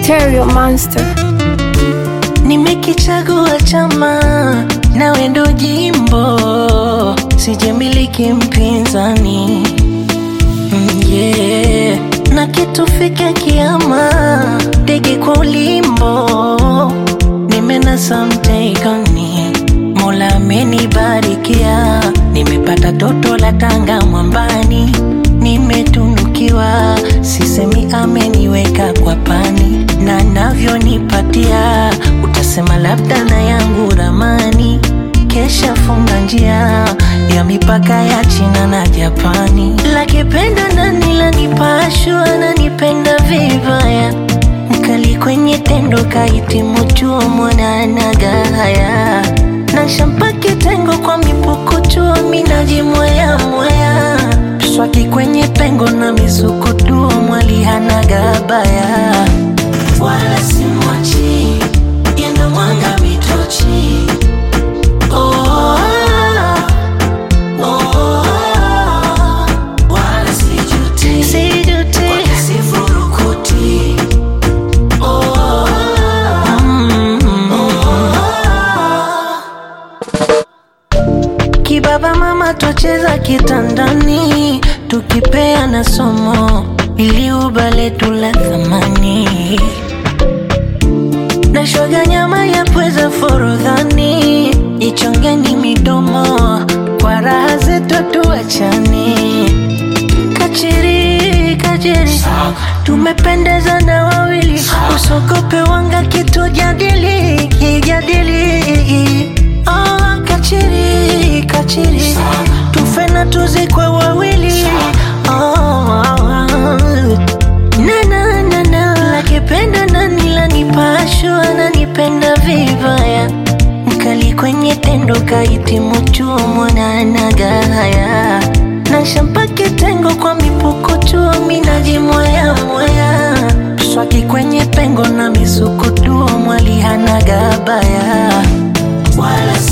Stereo Monster. Nimekichagua chama nawe ndo jimbo, sijamiliki mpinzani Mm, yeah. na kitufike kiama, ndege kwa ulimbo, nimenasa mtegoni, Mola amenibarikia, nimepata toto la Tanga mwambani, nimetunukiwa, sisemi ameniweka kwa pani, na navyonipatia, utasema labda na yangu ramani kesha funga njia ya mipaka ya China na Japani. Lakipenda nani lanipashwa nanipenda vibaya, mkali kwenye tendo kahitimu chuo mwananaga haya na shampa kitengo kwa mipukuchuo minajimwea mwea swaki kwenye pengo na misukutuo mwali hanaga baya wala simwachi yendo mwanga mitochi Oh, oh, wala sijuti. Wala sifurukuti. Oh, mm, Kibaba mama twacheza kitandani tukipeana somo ili ubale tula thamani na shoga nyama ya pweza forodhani ichongeni midomo kwa raha zetu tuachani kachiri kachiri tumependeza na wawili usogope wanga kitu jadili kijadili oh, kachiri kachiri tufe na tuzikwe wawili oh, na na na na lakipenda nani lanipashwa nanipenda vibaya mkali kwenye tendo kahitimu chuo mwananaga haya na shampa kitengo kwa mipuko chuo minajimwaya mwaya swaki kwenye pengo na misukutuo mwali hanaga baya wala